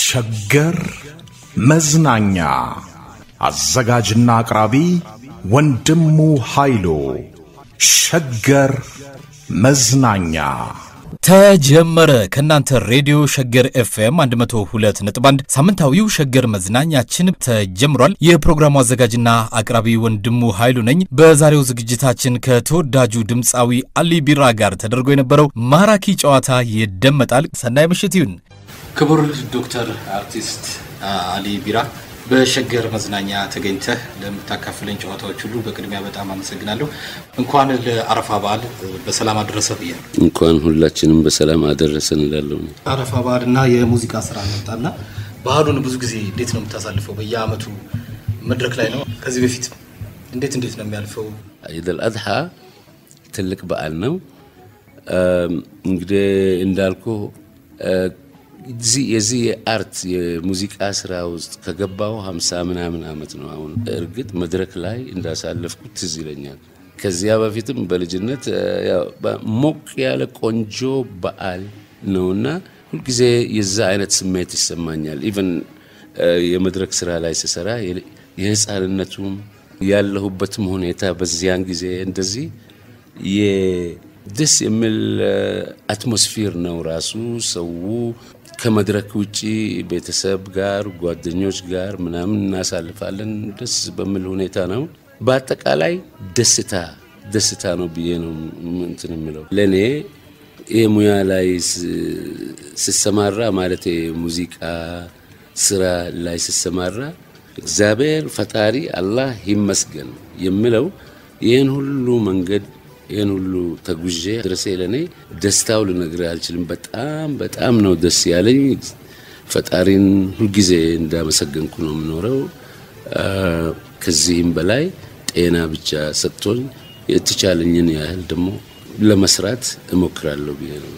ሸገር መዝናኛ አዘጋጅና አቅራቢ ወንድሙ ኃይሉ ሸገር መዝናኛ ተጀመረ። ከእናንተ ሬዲዮ ሸገር ኤፍኤም 102 ነጥብ 1 ሳምንታዊው ሸገር መዝናኛችን ተጀምሯል። የፕሮግራሙ አዘጋጅና አቅራቢ ወንድሙ ኃይሉ ነኝ። በዛሬው ዝግጅታችን ከተወዳጁ ድምፃዊ አሊ ቢራ ጋር ተደርጎ የነበረው ማራኪ ጨዋታ ይደመጣል። ሰናይ ምሽት ይሁን። ክቡር ዶክተር አርቲስት አሊ ቢራ በሸገር መዝናኛ ተገኝተህ ለምታካፍለኝ ጨዋታዎች ሁሉ በቅድሚያ በጣም አመሰግናለሁ። እንኳን ለአረፋ በዓል በሰላም አደረሰ ብያለሁ። እንኳን ሁላችንም በሰላም አደረሰን እላለሁ። አረፋ በዓል እና የሙዚቃ ስራ መጣና ባህሉን ብዙ ጊዜ እንዴት ነው የምታሳልፈው? በየአመቱ መድረክ ላይ ነው። ከዚህ በፊት እንዴት እንዴት ነው የሚያልፈው? ኢደል አድሓ ትልቅ በዓል ነው። እንግዲህ እንዳልኩ የዚህ የአርት የሙዚቃ ስራ ውስጥ ከገባው ሀምሳ ምናምን አመት ነው። አሁን እርግጥ መድረክ ላይ እንዳሳለፍኩት ትዝ ይለኛል። ከዚያ በፊትም በልጅነት ሞቅ ያለ ቆንጆ በዓል ነውና ሁልጊዜ የዛ አይነት ስሜት ይሰማኛል። ኢቨን የመድረክ ስራ ላይ ስሰራ የህፃንነቱም ያለሁበትም ሁኔታ በዚያን ጊዜ እንደዚህ ደስ የሚል አትሞስፌር ነው ራሱ ሰው ከመድረክ ውጪ ቤተሰብ ጋር ጓደኞች ጋር ምናምን እናሳልፋለን። ደስ በሚል ሁኔታ ነው። በአጠቃላይ ደስታ ደስታ ነው ብዬ ነው እንትን የምለው። ለእኔ ይህ ሙያ ላይ ስሰማራ ማለት ሙዚቃ ስራ ላይ ስሰማራ እግዚአብሔር ፈጣሪ አላህ ይመስገን የምለው ይህን ሁሉ መንገድ ይህን ሁሉ ተጉዤ ድረሴ ለእኔ ደስታው ልነግርህ አልችልም። በጣም በጣም ነው ደስ ያለኝ። ፈጣሪን ሁልጊዜ እንዳመሰገንኩ ነው የምኖረው። ከዚህም በላይ ጤና ብቻ ሰጥቶኝ የተቻለኝን ያህል ደግሞ ለመስራት እሞክራለሁ ብዬ ነው።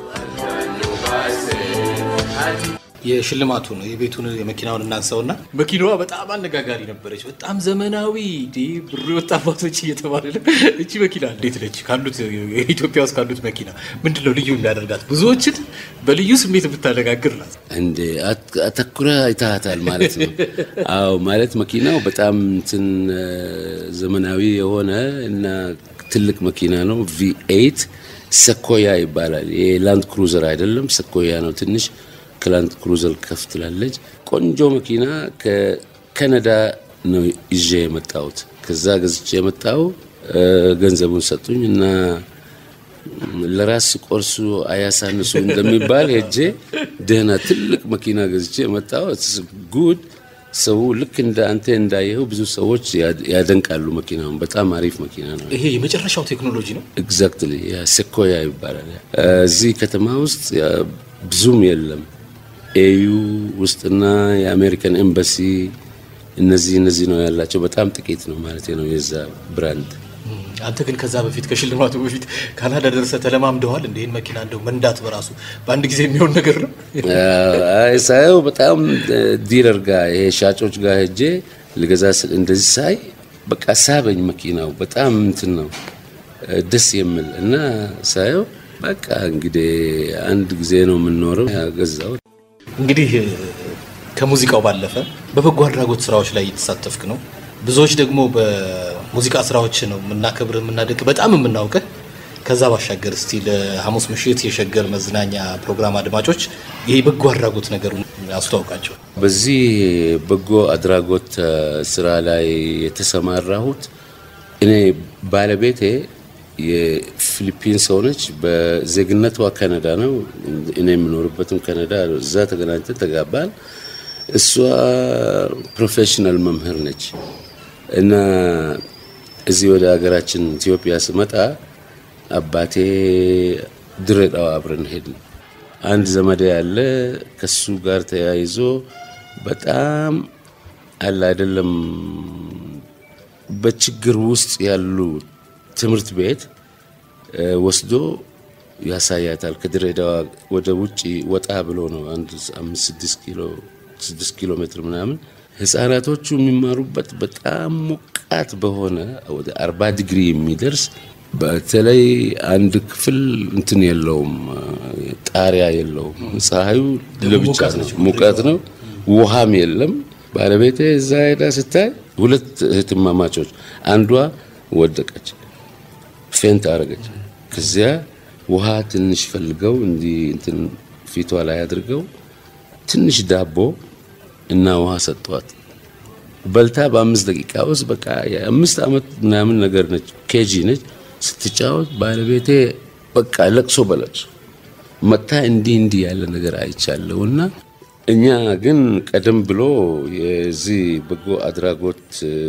የሽልማቱ ነው የቤቱን የመኪናውን እናንሳውና መኪናዋ በጣም አነጋጋሪ ነበረች። በጣም ዘመናዊ ብሩ የወጣባቶች እየተባለ ነው። እቺ መኪና እንዴት ነች? ካሉት ኢትዮጵያ ውስጥ ካሉት መኪና ምንድን ነው ልዩ የሚያደርጋት? ብዙዎችን በልዩ ስሜት የምታነጋግር ናት። እንደ አተኩረ አይታሃታል ማለት ነው። አዎ ማለት መኪናው በጣም እንትን ዘመናዊ የሆነ እና ትልቅ መኪና ነው። ቪኤይት ሰኮያ ይባላል። የላንድ ክሩዘር አይደለም፣ ሰኮያ ነው ትንሽ ክላንት ክሩዘር ከፍ ትላለች። ቆንጆ መኪና ከካናዳ ነው ይዤ የመጣሁት። ከዛ ገዝቼ የመጣው ገንዘቡን ሰጡኝ እና ለራስ ቆርሱ አያሳንሱ እንደሚባል ሄጄ ደህና ትልቅ መኪና ገዝቼ የመጣው ጉድ። ሰው ልክ እንደ አንተ እንዳየኸው ብዙ ሰዎች ያደንቃሉ መኪናውን። በጣም አሪፍ መኪና ነው። ይሄ የመጨረሻው ቴክኖሎጂ ነው። ኤግዛክትሊ ሴኮያ ይባላል። እዚህ ከተማ ውስጥ ብዙም የለም። ኤዩ ውስጥና የአሜሪካን ኤምባሲ እነዚህ እነዚህ ነው ያላቸው። በጣም ጥቂት ነው ማለት ነው የዛ ብራንድ። አንተ ግን ከዛ በፊት ከሽልማቱ በፊት ካናዳ ደርሰህ ተለማምደዋል። እንደ ይህን መኪና እንደው መንዳት በራሱ በአንድ ጊዜ የሚሆን ነገር ነው። ሳየው በጣም ዲለር ጋር ይሄ ሻጮች ጋር ሄጄ ልገዛ ስል እንደዚህ ሳይ በቃ ሳበኝ መኪናው በጣም እንትን ነው ደስ የሚል እና ሳየው በቃ እንግዲህ አንድ ጊዜ ነው የምንኖረው። ያገዛው እንግዲህ ከሙዚቃው ባለፈ በበጎ አድራጎት ስራዎች ላይ እየተሳተፍክ ነው። ብዙዎች ደግሞ በሙዚቃ ስራዎች ነው የምናከብር የምናደንቅ በጣም የምናውቅህ። ከዛ ባሻገር እስቲ ለሐሙስ ምሽት የሸገር መዝናኛ ፕሮግራም አድማጮች ይህ በጎ አድራጎት ነገሩ አስተዋውቃቸው። በዚህ በጎ አድራጎት ስራ ላይ የተሰማራሁት እኔ ባለቤቴ የፊሊፒን ሰው ነች። በዜግነቷ ካናዳ ነው። እኔ የምኖርበትም ካናዳ። እዛ ተገናኝተን ተጋባል። እሷ ፕሮፌሽናል መምህር ነች እና እዚህ ወደ ሀገራችን ኢትዮጵያ ስመጣ አባቴ ድሬዳዋ አብረን ሄድን። አንድ ዘመዴ ያለ ከሱ ጋር ተያይዞ በጣም አለ አይደለም በችግር ውስጥ ያሉ ትምህርት ቤት ወስዶ ያሳያታል። ከድሬዳዋ ወደ ውጭ ወጣ ብሎ ነው አንድ አምስት ስድስት ኪሎ ስድስት ኪሎ ሜትር ምናምን ህጻናቶቹ የሚማሩበት በጣም ሞቃት በሆነ ወደ አርባ ዲግሪ የሚደርስ በተለይ አንድ ክፍል እንትን የለውም፣ ጣሪያ የለውም። ፀሐዩ ለብቻ ነው፣ ሙቀት ነው፣ ውሃም የለም። ባለቤቴ እዛ ሄዳ ስታይ ሁለት እህትማማቾች አንዷ ወደቀች፣ ፌንት አረገች። ከዚያ ውሃ ትንሽ ፈልገው እንዲህ እንትን ፊቷ ላይ አድርገው ትንሽ ዳቦ እና ውሃ ሰጧት። በልታ በአምስት ደቂቃ ውስጥ በቃ የአምስት ዓመት ምናምን ነገር ነች፣ ኬጂ ነች። ስትጫወት ባለቤቴ በቃ ለቅሶ በለቅሶ መታ እንዲህ እንዲህ ያለ ነገር አይቻለሁ እና እኛ ግን ቀደም ብሎ የዚህ በጎ አድራጎት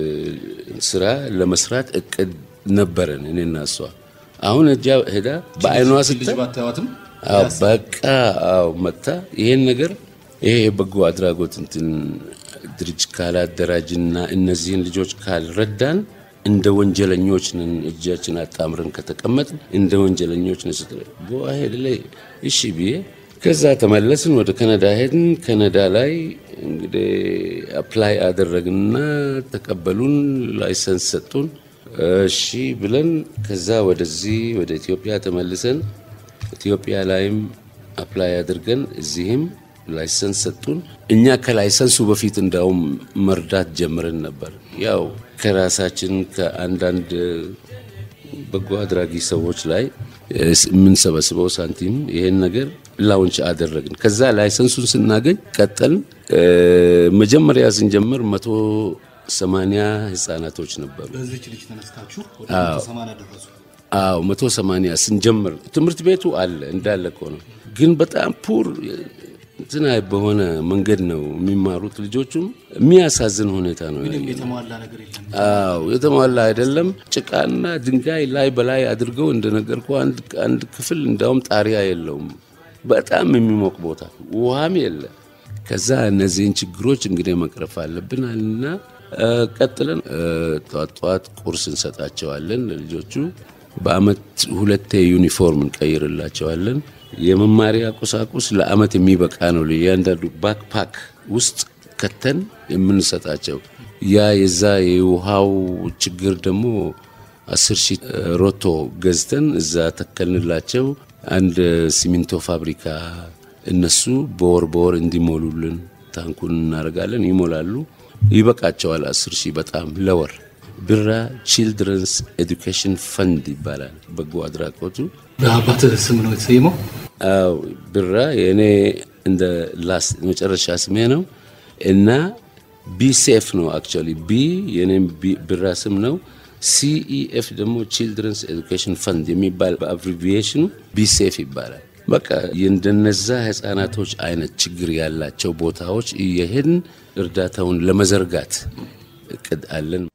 ስራ ለመስራት እቅድ ነበረን እኔና እሷ። አሁን እጃ ሄዳ በአይኗ ስታይ አዎ በቃ አዎ መታ ይሄን ነገር ይሄ የበጎ አድራጎት እንትን ድርጅት ካላደራጅና እነዚህን ልጆች ካልረዳን እንደ ወንጀለኞች ነን፣ እጃችን አጣምረን ከተቀመጥን እንደ ወንጀለኞች ነን ስትለኝ በዋሄድ ላይ እሺ ብዬ ከዛ ተመለስን፣ ወደ ካናዳ ሄድን። ካናዳ ላይ እንግዲህ አፕላይ አደረግንና ተቀበሉን፣ ላይሰንስ ሰጡን። እሺ ብለን ከዛ ወደዚህ ወደ ኢትዮጵያ ተመልሰን ኢትዮጵያ ላይም አፕላይ አድርገን እዚህም ላይሰንስ ሰጡን። እኛ ከላይሰንሱ በፊት እንዳውም መርዳት ጀምረን ነበር። ያው ከራሳችን ከአንዳንድ በጎ አድራጊ ሰዎች ላይ የምንሰበስበው ሳንቲም ይሄን ነገር ላውንች አደረግን። ከዛ ላይሰንሱን ስናገኝ ቀጠልን። መጀመሪያ ስንጀምር መቶ ሰማንያ ህጻናቶች ነበሩ። በዚች ልጅ ተነስታችሁ ወደ ሰማንያ ደረሱ። አዎ መቶ ሰማንያ ስንጀምር ትምህርት ቤቱ አለ እንዳለ እኮ ነው፣ ግን በጣም ፑር እንትና በሆነ መንገድ ነው የሚማሩት ልጆቹም። የሚያሳዝን ሁኔታ ነው። የተሟላ ነገር የለም። አዎ የተሟላ አይደለም። ጭቃና ድንጋይ ላይ በላይ አድርገው እንደነገርኩ አንድ ክፍል እንዳውም ጣሪያ የለውም። በጣም የሚሞቅ ቦታ፣ ውሃም የለ። ከዛ እነዚህን ችግሮች እንግዲህ መቅረፍ አለብን እና ቀጥለን ጠዋት ጠዋት ቁርስ እንሰጣቸዋለን ለልጆቹ። በአመት ሁለቴ ዩኒፎርም እንቀይርላቸዋለን። የመማሪያ ቁሳቁስ ለአመት የሚበቃ ነው። እያንዳንዱ ባክፓክ ውስጥ ከተን የምንሰጣቸው ያ የዛ የውሃው ችግር ደግሞ አስር ሺህ ሮቶ ገዝተን እዛ ተከልንላቸው። አንድ ሲሚንቶ ፋብሪካ እነሱ በወር በወር እንዲሞሉልን ታንኩን እናደርጋለን። ይሞላሉ። ይበቃቸዋል። አስር ሺህ በጣም ለወር ብራ ቺልድረንስ ኤዱኬሽን ፈንድ ይባላል በጎ አድራጎቱ። በአባትህ ስም ነው የተሰየመው? አዎ ብራ የእኔ እንደ ላስ መጨረሻ ስሜ ነው እና ቢሴፍ ነው አክቹዋሊ ቢ የኔም ብራ ስም ነው። ሲኢኤፍ ደግሞ ቺልድረንስ ኤዱኬሽን ፈንድ የሚባል በአብሪቪዬሽኑ ቢሴፍ ይባላል። በቃ የእንደነዛ ህጻናቶች አይነት ችግር ያላቸው ቦታዎች እየሄድን እርዳታውን ለመዘርጋት እቅድ አለን።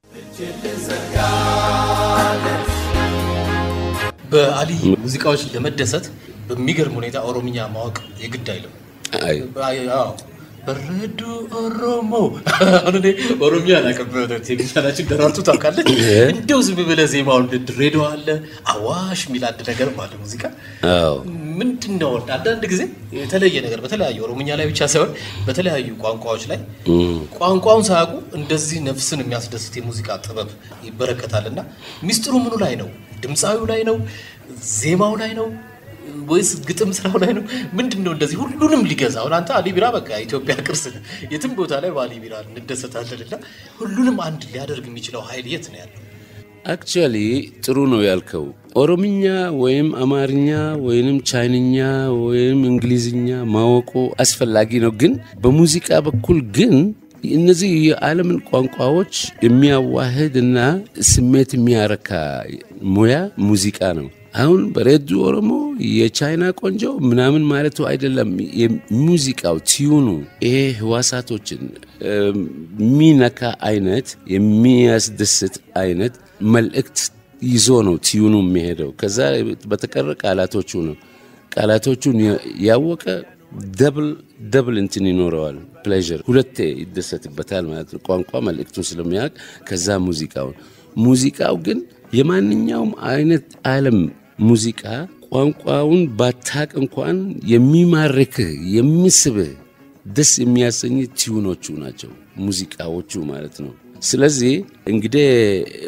በአሊ ሙዚቃዎች ለመደሰት በሚገርም ሁኔታ ኦሮምኛ ማወቅ የግድ አይልም። አይ አዎ በረዶ ኦሮሞ አሁን እኔ ኦሮሚያ አላውቅም። ቴሌቪዥናችን ደራርቱ ታውቃለች። እንደው ዝም ብለህ ዜማውን ድሬዳዋ አለ አዋሽ የሚል አንድ ነገር አለ ሙዚቃ አዎ ምንድን ነው አንዳንድ ጊዜ የተለየ ነገር በተለያዩ ኦሮምኛ ላይ ብቻ ሳይሆን በተለያዩ ቋንቋዎች ላይ ቋንቋውን ሳያውቁ እንደዚህ ነፍስን የሚያስደስት የሙዚቃ ጥበብ ይበረከታል እና ሚስጥሩ ምኑ ላይ ነው? ድምፃዊው ላይ ነው? ዜማው ላይ ነው ወይስ ግጥም ስራው ላይ ነው? ምንድን ነው እንደዚህ ሁሉንም ሊገዛ? አሁን አንተ አሊ ቢራ በቃ ኢትዮጵያ ቅርስ ነው። የትም ቦታ ላይ በአሊ ቢራ እንደሰታለን እና ሁሉንም አንድ ሊያደርግ የሚችለው ኃይል የት ነው ያለው? አክቹዋሊ ጥሩ ነው ያልከው። ኦሮምኛ ወይም አማርኛ ወይም ቻይንኛ ወይም እንግሊዝኛ ማወቁ አስፈላጊ ነው፣ ግን በሙዚቃ በኩል ግን እነዚህ የዓለምን ቋንቋዎች የሚያዋህድ እና ስሜት የሚያረካ ሙያ ሙዚቃ ነው። አሁን በሬዱ ኦሮሞ የቻይና ቆንጆ ምናምን ማለቱ አይደለም። የሙዚቃው ቲዩኑ ይሄ ህዋሳቶችን የሚነካ አይነት የሚያስደስት አይነት መልእክት ይዞ ነው ቲዩኑ የሚሄደው። ከዛ በተቀረ ቃላቶቹ ነው። ቃላቶቹን ያወቀ ደብል ደብል እንትን ይኖረዋል። ፕሌዥር ሁለቴ ይደሰትበታል ማለት ነው። ቋንቋ መልእክቱን ስለሚያውቅ ከዛ ሙዚቃውን ሙዚቃው ግን የማንኛውም አይነት ዓለም ሙዚቃ ቋንቋውን ባታቅ እንኳን የሚማርክህ የሚስብህ ደስ የሚያሰኝ ቲዩኖቹ ናቸው ሙዚቃዎቹ ማለት ነው። ስለዚህ እንግዲህ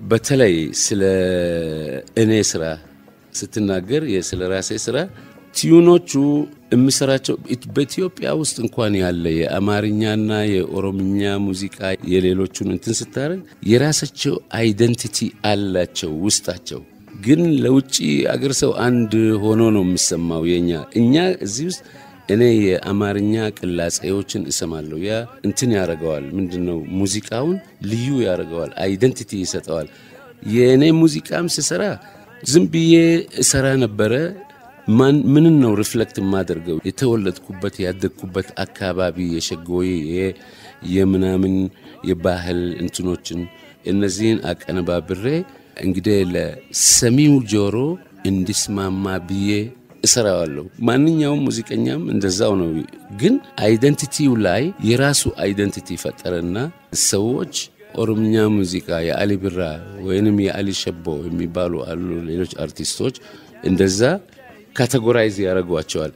በተለይ ስለ እኔ ስራ ስትናገር ስለ ራሴ ስራ ቲዩኖቹ የምሰራቸው በኢትዮጵያ ውስጥ እንኳን ያለ የአማርኛና የኦሮምኛ ሙዚቃ የሌሎቹን እንትን ስታደርግ የራሳቸው አይደንቲቲ አላቸው ውስጣቸው። ግን ለውጭ አገር ሰው አንድ ሆኖ ነው የሚሰማው። የኛ እኛ እዚህ ውስጥ እኔ የአማርኛ ቅላጼዎችን እሰማለሁ። ያ እንትን ያደርገዋል። ምንድን ነው ሙዚቃውን ልዩ ያደርገዋል፣ አይደንቲቲ ይሰጠዋል። የእኔ ሙዚቃም ስሰራ ዝም ብዬ እሰራ ነበረ። ማን ምንን ነው ሪፍሌክት የማደርገው? የተወለድኩበት ያደግኩበት አካባቢ የሸጎዬ የምናምን የባህል እንትኖችን እነዚህን አቀነባብሬ እንግዲህ ለሰሚው ጆሮ እንዲስማማ ብዬ እሰራዋለሁ። ማንኛውም ሙዚቀኛም እንደዛው ነው። ግን አይደንቲቲው ላይ የራሱ አይደንቲቲ ፈጠረና ሰዎች ኦሮምኛ ሙዚቃ የአሊ ብራ ወይንም የአሊ ሸቦ የሚባሉ አሉ ሌሎች አርቲስቶች እንደዛ ካቴጎራይዝ ያደርጓቸዋል።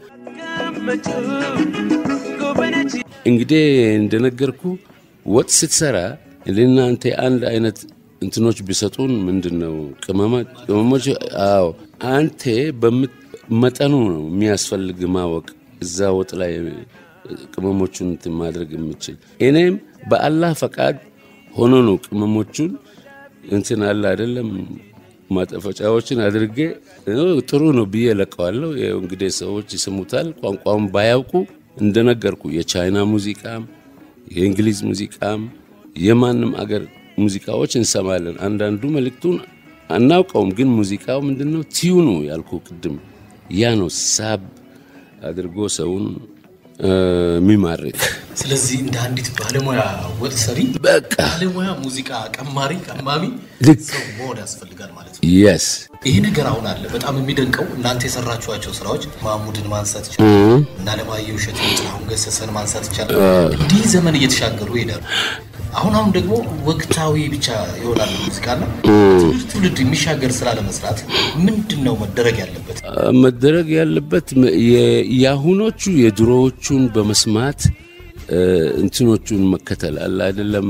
እንግዲህ እንደነገርኩ ወጥ ስትሰራ ለእናንተ አንድ አይነት እንትኖች ቢሰጡን ምንድን ነው ቅመሞች? አዎ አንተ መጠኑ ነው የሚያስፈልግ ማወቅ እዛ ወጥ ላይ ቅመሞቹን እንትን ማድረግ የምችል እኔም በአላህ ፈቃድ ሆኖ ነው ቅመሞቹን እንትን አለ አይደለም ማጠፈጫዎችን አድርጌ ጥሩ ነው ብዬ ለቀዋለሁ። ይኸው እንግዲህ ሰዎች ይስሙታል። ቋንቋውን ባያውቁ እንደነገርኩ የቻይና ሙዚቃም የእንግሊዝ ሙዚቃም የማንም አገር ሙዚቃዎች እንሰማለን። አንዳንዱ መልእክቱን አናውቀውም፣ ግን ሙዚቃው ምንድን ነው ቲዩኑ ያልኩ ቅድም ያ ነው ሳብ አድርጎ ሰውን የሚማርክ ስለዚህ እንደ አንዲት ባለሙያ ወጥ ሰሪ በቃ ባለሙያ ሙዚቃ ቀማሪ ቀማሚ ልክ ሰው መሆን ያስፈልጋል ማለት ነው። የስ ይህ ነገር አሁን አለ። በጣም የሚደንቀው እናንተ የሰራችኋቸው ስራዎች ማሙድን ማንሳት ይቻላል እና አለማየሁ እሸቴን፣ ጥላሁን ገሰሰን ማንሳት ይቻላል። እንዲህ ዘመን እየተሻገሩ ይሄዳሉ። አሁን አሁን ደግሞ ወቅታዊ ብቻ ይሆናል ሙዚቃና ትውልድ ትውልድ የሚሻገር ስራ ለመስራት ምንድን ነው መደረግ ያለበት? መደረግ ያለበት የ- የአሁኖቹ የድሮዎቹን በመስማት እንትኖቹን መከተል አለ አይደለም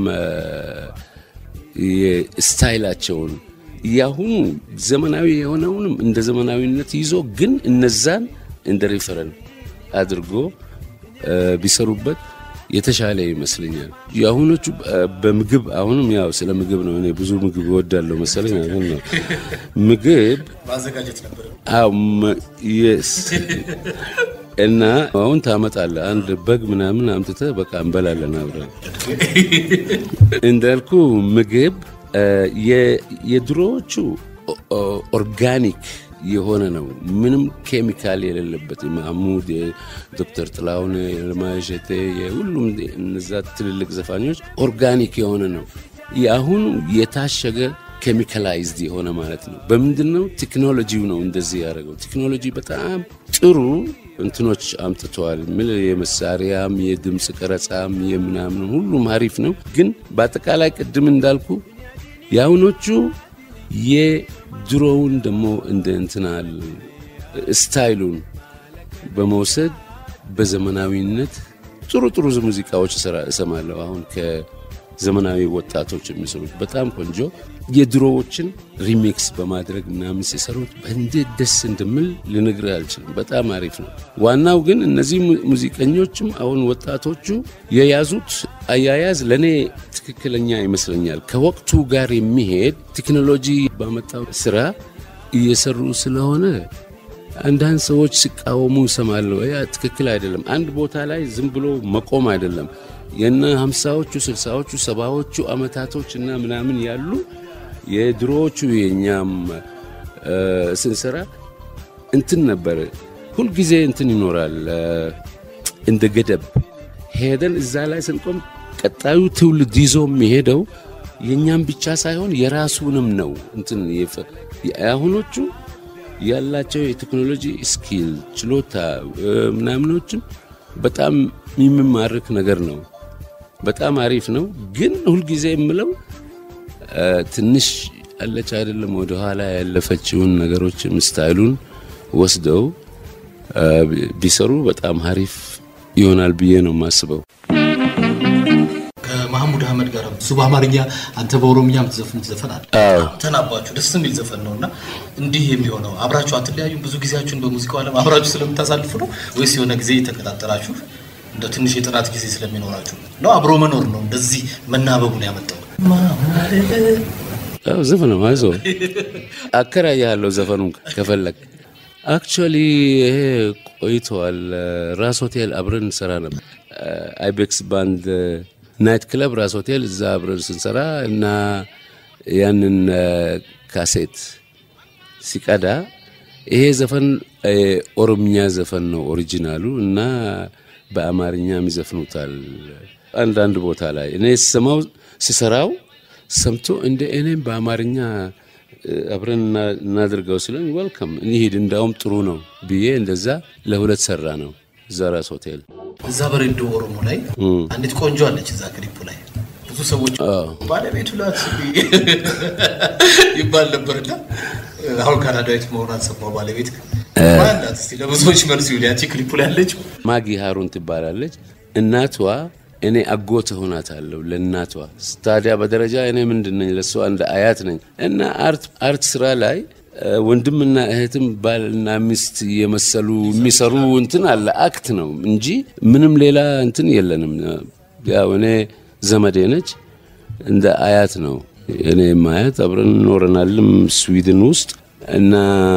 የስታይላቸውን የአሁኑ ዘመናዊ የሆነውንም እንደ ዘመናዊነት ይዞ ግን እነዛን እንደ ሪፈረን አድርጎ ቢሰሩበት የተሻለ ይመስለኛል። የአሁኖቹ በምግብ አሁንም ያው ስለ ምግብ ነው። እኔ ብዙ ምግብ እወዳለሁ መሰለኝ። አሁን ነው ምግብ ማዘጋጀት ነበር። አዎ የስ እና አሁን ታመጣለህ አንድ በግ ምናምን አምጥተህ በቃ እንበላለን አብረን። እንዳልኩ ምግብ የድሮዎቹ ኦርጋኒክ የሆነ ነው። ምንም ኬሚካል የሌለበት የማህሙድ የዶክተር ጥላሁን የለማሸቴ የሁሉም እነዛ ትልልቅ ዘፋኞች ኦርጋኒክ የሆነ ነው። የአሁኑ የታሸገ ኬሚካላይዝድ የሆነ ማለት ነው። በምንድን ነው? ቴክኖሎጂው ነው እንደዚህ ያደረገው። ቴክኖሎጂ በጣም ጥሩ እንትኖች አምጥተዋል። ምን የመሳሪያም የድምፅ ቀረጻም የምናምን ሁሉም አሪፍ ነው። ግን በአጠቃላይ ቅድም እንዳልኩ የአሁኖቹ የድሮውን ደግሞ እንደ እንትናል ስታይሉን በመውሰድ በዘመናዊነት ጥሩ ጥሩ ሙዚቃዎች እሰማለሁ። አሁን ከዘመናዊ ወጣቶች የሚሰሩት በጣም ቆንጆ የድሮዎችን ሪሚክስ በማድረግ ምናምን ሲሰሩት እንዴት ደስ እንደምል ልነግርህ አልችልም። በጣም አሪፍ ነው። ዋናው ግን እነዚህ ሙዚቀኞችም አሁን ወጣቶቹ የያዙት አያያዝ ለእኔ ትክክለኛ ይመስለኛል። ከወቅቱ ጋር የሚሄድ ቴክኖሎጂ ባመጣው ስራ እየሰሩ ስለሆነ አንዳንድ ሰዎች ሲቃወሙ እሰማለሁ። ያ ትክክል አይደለም። አንድ ቦታ ላይ ዝም ብሎ መቆም አይደለም። የነ ሀምሳዎቹ ስልሳዎቹ ሰባዎቹ አመታቶች እና ምናምን ያሉ የድሮዎቹ የእኛም ስንሰራ እንትን ነበር። ሁልጊዜ እንትን ይኖራል እንደ ገደብ ሄደን እዛ ላይ ስንቆም ቀጣዩ ትውልድ ይዞ የሚሄደው የእኛም ብቻ ሳይሆን የራሱንም ነው። እንትን አሁኖቹ ያላቸው የቴክኖሎጂ ስኪል ችሎታ ምናምኖችም በጣም የሚማርክ ነገር ነው። በጣም አሪፍ ነው። ግን ሁልጊዜ የምለው ትንሽ አለች አይደለም ወደኋላ ያለፈችውን ነገሮችም ስታይሉን ወስደው ቢሰሩ በጣም አሪፍ ይሆናል ብዬ ነው የማስበው። ከማህሙድ አህመድ ጋር እሱ በአማርኛ አንተ በኦሮምኛ የምትዘፍኑት ዘፈን አለ። አዎ። በጣም ተናባችሁ ደስ የሚል ዘፈን ነው እና እንዲህ የሚሆነው አብራችሁ አትለያዩም? ብዙ ጊዜያችሁን በሙዚቃው ዓለም አብራችሁ ስለምታሳልፉ ነው ወይስ የሆነ ጊዜ ተቀጣጠራችሁ እንደ ትንሽ የጥናት ጊዜ ስለሚኖራችሁ ነው? አብሮ መኖር ነው እንደዚህ መናበቡን ያመጣው? ያው ዘፈን ነው አይዞ አከራያለሁ ዘፈኑን ከፈለግ አክቹዋሊ ይሄ ቆይተዋል ራስ ሆቴል አብረን እንሰራ ነበር አይቤክስ ባንድ ናይት ክለብ ራስ ሆቴል እዛ አብረን ስንሰራ እና ያንን ካሴት ሲቀዳ ይሄ ዘፈን ኦሮምኛ ዘፈን ነው ኦሪጂናሉ እና በአማርኛም ይዘፍኑታል አንዳንድ ቦታ ላይ እኔ ስሰማው ሲሰራው ሰምቶ እንደ እኔም በአማርኛ አብረን እናድርገው ሲለን ወልከም እንሂድ እንዳውም ጥሩ ነው ብዬ እንደዛ ለሁለት ሰራ ነው እዛ ራስ ሆቴል እዛ በሬዶ ኦሮሞ ላይ አንዲት ቆንጆ አለች እዛ ክሊፑ ላይ ብዙ ሰዎች ባለቤቱ ላት ይባል ነበርና አሁን ካናዳዊት መሆኗን ሰማሁ። ባለቤት ማናት? እስቲ ለብዙዎች መልስ ይሁን። ያቺ ክሊፑ ላይ ያለች ማጊ ሃሩን ትባላለች። እናቷ እኔ አጎት ሆናታለሁ ለእናቷ። ታዲያ በደረጃ እኔ ምንድን ነኝ? ለእሷ እንደ አያት ነኝ እና አርት ስራ ላይ ወንድምና እህትም ባልና ሚስት የመሰሉ የሚሰሩ እንትን አለ አክት ነው እንጂ ምንም ሌላ እንትን የለንም። ያው እኔ ዘመዴ ነች፣ እንደ አያት ነው እኔ ማያት አብረን እኖረናልም ስዊድን ውስጥ እና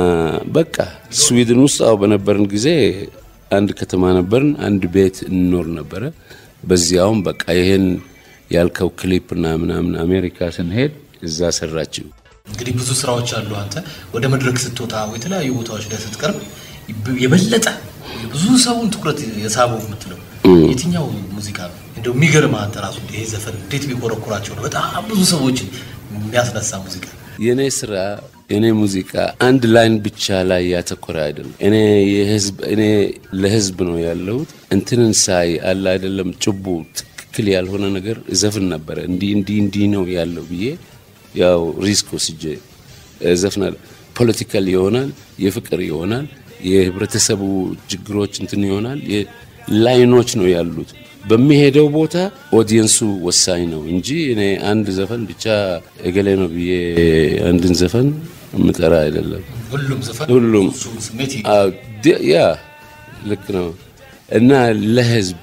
በቃ ስዊድን ውስጥ አው በነበርን ጊዜ አንድ ከተማ ነበርን፣ አንድ ቤት እንኖር ነበረ። በዚያውም በቃ ይሄን ያልከው ክሊፕና ምናምን አሜሪካ ስንሄድ እዛ ሰራችው። እንግዲህ ብዙ ስራዎች አሉ። አንተ ወደ መድረክ ስትወጣ ወይ የተለያዩ ቦታዎች ላይ ስትቀርብ የበለጠ ብዙ ሰውን ትኩረት የሳበው የምትለው የትኛው ሙዚቃ ነው? እንደው የሚገርም አንተ ራሱ ይሄ ዘፈን እንዴት ቢኮረኩራቸው ነው በጣም ብዙ ሰዎችን የሚያስነሳ ሙዚቃ። የእኔ ስራ የእኔ ሙዚቃ አንድ ላይን ብቻ ላይ ያተኮረ አይደለም። እኔ የህዝብ እኔ ለህዝብ ነው ያለሁት። እንትንን ሳይ አለ አይደለም ጭቡ ትክክል ያልሆነ ነገር ዘፍን ነበረ። እንዲህ እንዲህ እንዲህ ነው ያለው ብዬ ያው ሪስክ ወስጄ ዘፍናለሁ። ፖለቲካል ይሆናል፣ የፍቅር ይሆናል፣ የህብረተሰቡ ችግሮች እንትን ይሆናል። ላይኖች ነው ያሉት። በሚሄደው ቦታ ኦዲየንሱ ወሳኝ ነው እንጂ እኔ አንድ ዘፈን ብቻ እገሌ ነው ብዬ አንድን ዘፈን የምጠራ አይደለም። ሁሉም ዘፈን ሁሉም እሱን ስሜት አዎ፣ ድ- ያ ልክ ነው እና ለህዝብ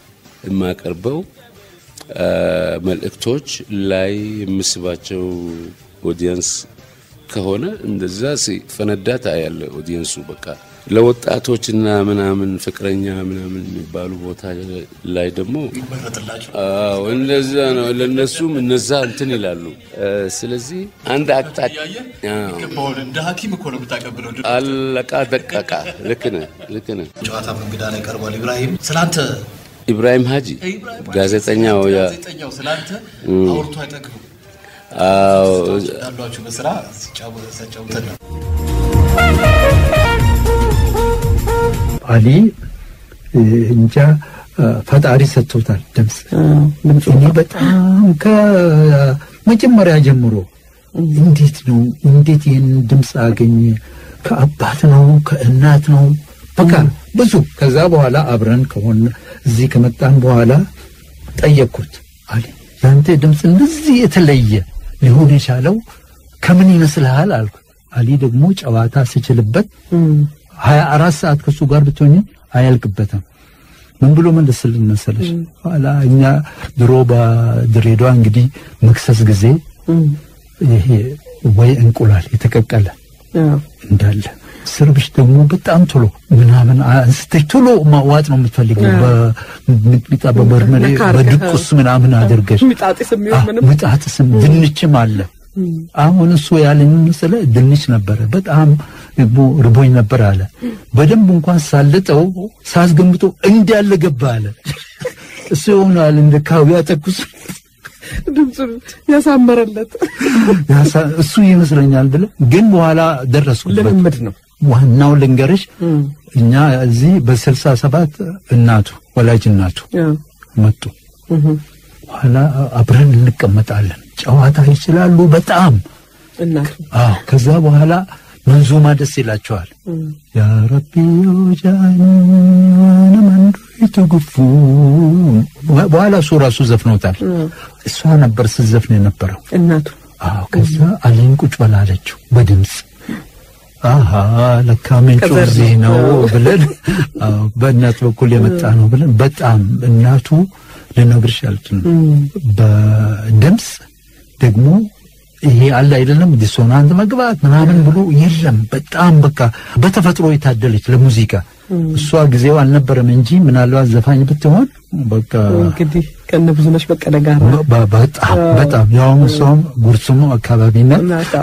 የማቀርበው አ፣ መልእክቶች ላይ የምስባቸው ኦዲየንስ ከሆነ እንደዛ ሲፈነዳ ታያለ ኦዲየንሱ በቃ ለወጣቶችና ምናምን ፍቅረኛ ምናምን የሚባሉ ቦታ ላይ ደግሞ ይመረጥላቸው። አዎ እንደዛ ነው። ለነሱም እነዛ እንትን ይላሉ። እ፣ ስለዚህ አንድ አቅጣጫ አዎ፣ ገባውን እንደ ሐኪም እኮ ነው የምታቀብለው። አለቃ ደቀቃ። ልክ ነህ፣ ልክ ነህ። ጨዋታ እንግዳ ላይ ቀርቧል። ኢብራሂም ስላንተ ኢብራሂም ሀጂ ጋዜጠኛው ያ ጋዜጠኛው ስላንተ አውርቶ አይጠግብም። አዎ እንዳሏችሁ በስራ ሲጫወት ሲያጫውተን ነው። አሊ እንጃ ፈጣሪ ሰጥቶታል ድምፅ። እኔ በጣም ከመጀመሪያ ጀምሮ እንዴት ነው እንዴት ይህን ድምፅ አገኘ? ከአባት ነው ከእናት ነው በቃ ብዙ። ከዛ በኋላ አብረን ከሆን እዚህ ከመጣን በኋላ ጠየቅኩት። አሊ ያንተ ድምፅ እንደዚህ የተለየ ሊሆን የቻለው ከምን ይመስልሃል አልኩ። አሊ ደግሞ ጨዋታ ስችልበት ሀያ አራት ሰዓት ከእሱ ጋር ብትሆኝ አያልቅበትም። ምን ብሎ መለስልን መሰለሽ? ኋላ እኛ ድሮ በድሬዳዋ እንግዲህ መክሰስ ጊዜ ይሄ ወይ እንቁላል የተቀቀለ እንዳለ ስርብሽ ደግሞ በጣም ቶሎ ምናምን አንስተሽ ቶሎ ማዋጥ ነው የምትፈልጊው። በሚጥሚጣ በበርበሬ በድቁስ ምናምን አድርገሽ ሚጣጢስ የሚሆን ምንም ምጣጥስም ድንችም አለ። አሁን እሱ ያለኝ መሰለ ድንች ነበረ። በጣም ደግሞ ርቦኝ ነበር አለ። በደንብ እንኳን ሳልጠው ሳስገምጦ እንዳለ ገባ አለ። እሱ ይሆናል እንደ ካውያ ተኩስ ድምፁን ያሳመረለት ያሳ- እሱ ይመስለኛል ብለ ግን በኋላ ደረስኩበት። ልምምድ ነው። ዋናው ልንገርሽ እኛ እዚህ በስልሳ ሰባት እናቱ ወላጅ እናቱ ያው መጡ። በኋላ አብረን እንቀመጣለን። ጨዋታ ይችላሉ በጣም እናት አዎ። ከዛ በኋላ መንዙማ ደስ ይላቸዋል። ያ ረቢ ጃኒ ዋነ መንዱ የተገፉ በኋላ እሱ ራሱ ዘፍኖታል። እሷ ነበር ስትዘፍን የነበረው። እናቱ አዎ ከዛ አሊን ቁጭ በላለችው በድምፅ አሀ ለካ ምንጩ ከዘር እዚህ ነው ነው። ብለን አዎ በእናት በኩል የመጣ ነው ብለን በጣም እናቱ ልነግርሽ አልችልም። በድምፅ ደግሞ ይሄ አለ አይደለም ዲሶናንት መግባት ምናምን ብሎ የለም። በጣም በቃ በተፈጥሮ የታደለች ለሙዚቃ እሷ ጊዜው አልነበረም እንጂ ምናልባት ዘፋኝ ብትሆን በቃ እንግዲህ ከነ ብዙነሽ በቀለ ጋር በ- በ- በጣም በጣም ያውም እሷም ጉርሱሙ አካባቢ ናት። ናት።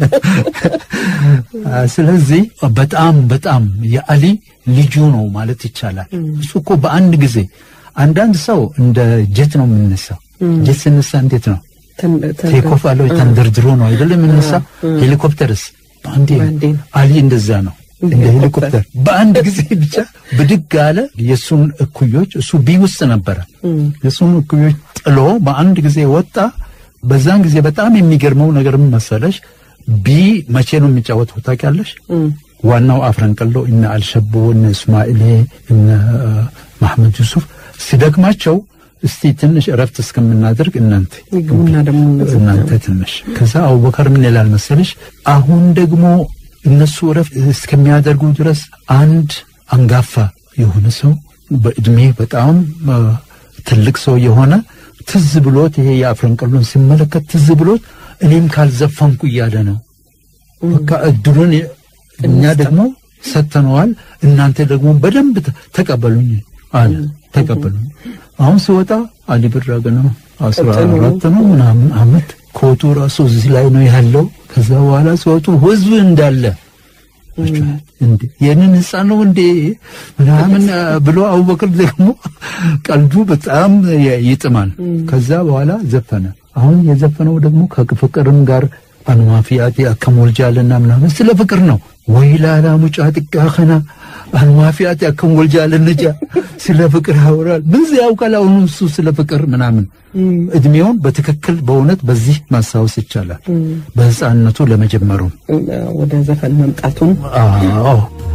አ፣ ስለዚህ በጣም በጣም የአሊ ልጁ ነው ማለት ይቻላል። እሱ እኮ በአንድ ጊዜ አንዳንድ ሰው እንደ ጀት ነው የምነሳው። ጀት ስነሳ እንዴት ነው ተን- ተን- ቴኮፍ አለው ተንደርድሮ ነው አይደለም የምነሳ። ሄሊኮፕተርስ በአንዴ ነው። በአንዴ ነው። አሊ እንደዛ ነው እንደ እንደ ሄሊኮፕተር። ሄሊኮፕተር በአንድ ጊዜ ብቻ ብድግ አለ። የእሱን እኩዮች እሱ ቢ ውስጥ ነበረ። የእሱን እኩዮች ጥሎ በአንድ ጊዜ ወጣ። በዛን ጊዜ በጣም የሚገርመው ነገር ምን መሰለሽ? ቢ መቼ ነው የሚጫወተው ታውቂያለሽ? ዋናው አፍረንቅሎ እነ አልሸቦ እነ እስማኤሌ እነ ማህመድ ዩሱፍ ሲደክማቸው እስቲ ትንሽ እረፍት እስከምናደርግ እናንተ ይግቡና ደግሞ እናንተ ትንሽ ከዛ አቡበከር ምን ይላል መሰለሽ አሁን ደግሞ እነሱ እረፍት እስከሚያደርጉ ድረስ አንድ አንጋፋ የሆነ ሰው በእድሜ በጣም አ፣ ትልቅ ሰው የሆነ ትዝ ብሎት ይሄ የአፍረንቅሎን ሲመለከት ትዝ ብሎት እኔም ካልዘፈንኩ እያለ ነው በቃ እድሉን እኛ ደግሞ ሰጥተነዋል እናንተ ደግሞ በደንብ ተ- ተቀበሉኝ አለ ተቀበሉኝ አሁን ሲወጣ አሊ ብራግ ነው አስራ ቀጥሎ። አራት ነው ምናምን አመት ኮቱ ራሱ እዚህ ላይ ነው ያለው ከዛ በኋላ ሲወጡ ህዝብ እንዳለ እንዴ የንን ህፃን ነው እንዴ ምናምን አ፣ ብሎ አቡበክር ደግሞ ቀልዱ በጣም የ- ይጥማል። ከዛ በኋላ ዘፈነ። አሁን የዘፈነው ደግሞ ከፍቅርም ጋር አንዋፊያቴ አከሞልጃልና ምናምን ስለ ፍቅር ነው። ወይላላ ሙጫ ጥቃ ከና አንዋፊያቴ አከሞልጃለንጃ ስለ ፍቅር ያወራል። ምን ያውቃል አሁኑ እሱ ስለ ፍቅር ምናምን እድሜውን በትክክል በእውነት በዚህ ማስታወስ ይቻላል። በህፃንነቱ ለመጀመሩ ወደ ዘፈን መምጣቱን አዎ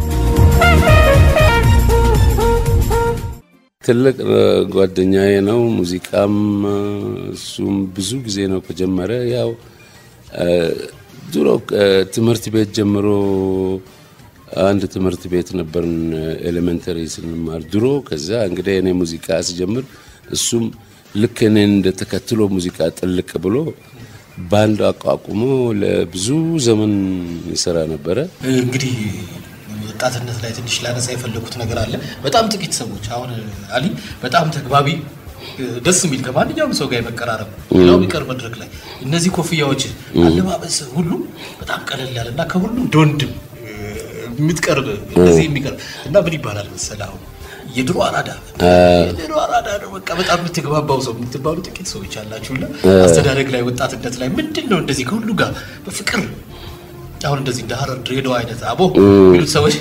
ትልቅ እ፣ ጓደኛዬ ነው። ሙዚቃም እ፣ እሱም ብዙ ጊዜ ነው ከጀመረ። ያው እ፣ ድሮ እ፣ ትምህርት ቤት ጀምሮ አንድ ትምህርት ቤት ነበርን ኤሌመንተሪ ስንማር ድሮ። ከዛ እንግዲህ እኔ ሙዚቃ ስጀምር እሱም ልክ እኔን እንደ ተከትሎ ሙዚቃ ጥልቅ ብሎ ባንድ አቋቁሞ ለብዙ ዘመን ይሰራ ነበረ። እንግዲህ ወጣትነት ላይ ትንሽ ላነሳ የፈለኩት ነገር አለ። በጣም ጥቂት ሰዎች አሁን አሊ በጣም ተግባቢ ደስ የሚል ከማንኛውም ሰው ጋር የመቀራረብ ሌላው ቢቀር መድረክ ላይ እነዚህ ኮፍያዎች፣ አለባበስ ሁሉ በጣም ቀለል ያለ እና ከሁሉም እንደ ወንድም የምትቀርብ እንደዚህ የሚቀርብ እና ምን ይባላል መሰለህ አሁን የድሮ አራዳ የድሮ አራዳ ነው። በቃ በጣም የምትግባባው ሰው የምትባሉ ጥቂት ሰዎች አላችሁና አስተዳደግ ላይ ወጣትነት ላይ ምንድን ነው እንደዚህ ከሁሉ ጋር በፍቅር አሁን እንደዚህ እንደ ሀረር ድሬዳዋ አይነት አቦ የሚሉት ሰዎች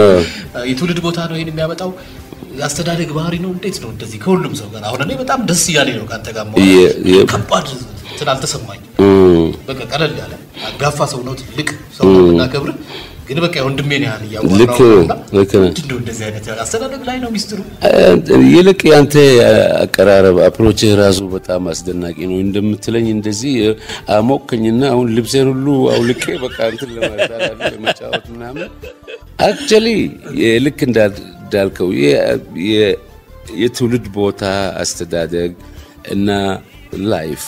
የትውልድ ቦታ ነው ይሄን የሚያመጣው የአስተዳደግ ባህሪ ነው። እንዴት ነው እንደዚህ ከሁሉም ሰው ጋር አሁን እኔ በጣም ደስ እያለኝ ነው ከአንተ ጋር መሆን። የ- የ- ከባድ እንትን አልተሰማኝም። እም፣ በቃ ቀለል ያለ አጋፋ ሰው ነው፣ ትልቅ ሰው ነው እናከብር፣ ግን በቃ ወንድሜን ያህል እያወራሁ ልክ ነው እና ልክ ነህ። ምንድን ነው እንደዚህ አይነት አስተዳደግ ላይ ነው ሚስጥሩ? ይልቅ ያንተ አቀራረብ አፕሮች ራሱ በጣም አስደናቂ ነው። እንደምትለኝ እንደዚህ አሞከኝና አሁን ልብሴን ሁሉ አውልቄ በቃ እንትን ለማለት ለመጫወት ምናምን አክቹዋሊ ልክ እንዳ- እንዳልከው የ- የ- የትውልድ ቦታ አስተዳደግ እና ላይፍ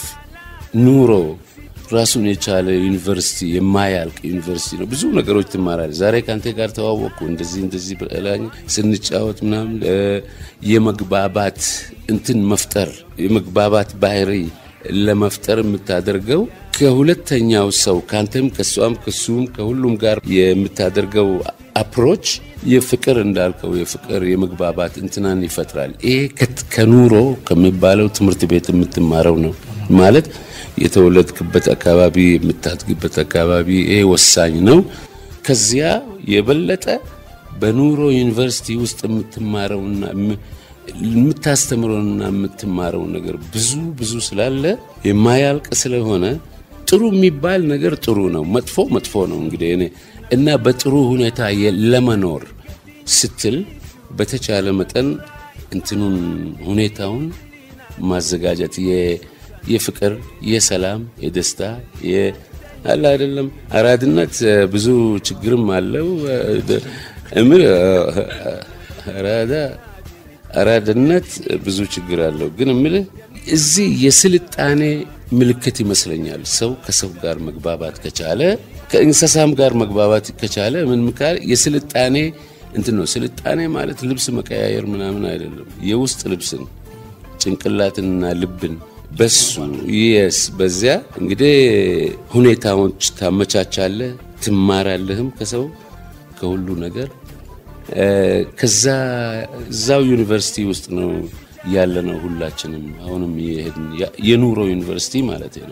ኑሮ ራሱን የቻለ ዩኒቨርሲቲ የማያልቅ ዩኒቨርሲቲ ነው። ብዙ ነገሮች ትማራለህ። ዛሬ ከአንተ ጋር ተዋወቅኩ እንደዚህ እንደዚህ ብላኝ ስንጫወት ምናምን እ፣ የመግባባት እንትን መፍጠር የመግባባት ባህሪ ለመፍጠር የምታደርገው ከሁለተኛው ሰው ከአንተም ከሷም ከሱም ከሁሉም ጋር የምታደርገው አፕሮች የፍቅር እንዳልከው የፍቅር የመግባባት እንትናን ይፈጥራል። ይሄ ከት- ከኑሮ ከሚባለው ትምህርት ቤት የምትማረው ነው ማለት የተወለድክበት አካባቢ የምታድግበት አካባቢ ይሄ ወሳኝ ነው። ከዚያ የበለጠ በኑሮ ዩኒቨርሲቲ ውስጥ የምትማረውና የም- የምታስተምረውና የምትማረው ነገር ብዙ ብዙ ስላለ የማያልቅ ስለሆነ ጥሩ የሚባል ነገር ጥሩ ነው፣ መጥፎ መጥፎ ነው። እንግዲህ እኔ እና በጥሩ ሁኔታ የ- ለመኖር ስትል በተቻለ መጠን እንትኑን ሁኔታውን ማዘጋጀት የፍቅር፣ የሰላም፣ የደስታ አለ አይደለም። አራድነት ብዙ ችግርም አለው። እምር አራዳ አራድነት ብዙ ችግር አለው። ግን እምልህ እዚህ የስልጣኔ ምልክት ይመስለኛል። ሰው ከሰው ጋር መግባባት ከቻለ ከእንስሳም ጋር መግባባት ከቻለ ምን ምካል የስልጣኔ እንትን ነው። ስልጣኔ ማለት ልብስ መቀያየር ምናምን አይደለም። የውስጥ ልብስን ጭንቅላትንና ልብን በሱ የስ በዚያ እንግዲህ ሁኔታዎች ታመቻቻለህ፣ ትማራለህም ከሰው ከሁሉ ነገር ከዛ እዛው ዩኒቨርሲቲ ውስጥ ነው ያለ ነው ሁላችንም አሁንም የሄድን የኑሮ ዩኒቨርሲቲ ማለት ነው።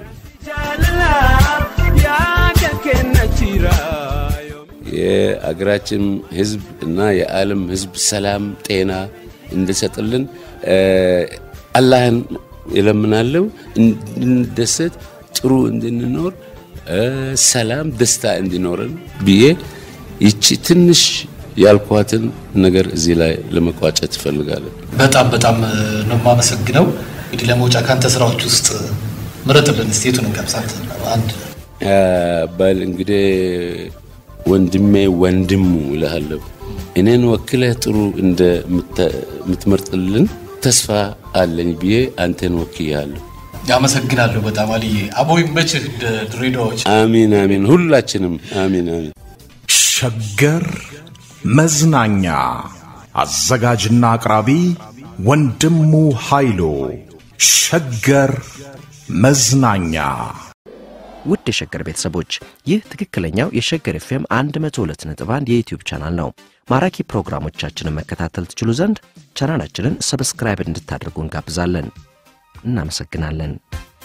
የአገራችን ሕዝብ እና የዓለም ሕዝብ ሰላም ጤና እንድሰጥልን አላህን እለምናለሁ። እንድንደሰት ጥሩ እንድንኖር ሰላም ደስታ እንዲኖረን ብዬ ይቺ ትንሽ ያልኳትን ነገር እዚህ ላይ ለመቋጨት እፈልጋለሁ። በጣም በጣም ነው የማመሰግነው። እንግዲህ ለመውጫ ካንተ ስራዎች ውስጥ ምረጥልን እስቲ የቱን እንቀምሳት? አንድ በል እንግዲህ ወንድሜ ወንድሙ እልሃለሁ እኔን ወክለህ ጥሩ እንደምትመርጥልን ተስፋ አለኝ ብዬ አንተን ወክያለሁ። አመሰግናለሁ በጣም አልዬ። አቦ ይመችህ ድሬዳዎች። አሚን አሚን፣ ሁላችንም አሚን አሚን። ሸገር መዝናኛ አዘጋጅና አቅራቢ ወንድሙ ኃይሉ። ሸገር መዝናኛ ውድ የሸገር ቤተሰቦች ይህ ትክክለኛው የሸገር ኤፍኤም 102.1 የዩትዩብ ቻናል ነው። ማራኪ ፕሮግራሞቻችንን መከታተል ትችሉ ዘንድ ቻናላችንን ሰብስክራይብ እንድታደርጉ እንጋብዛለን። እናመሰግናለን።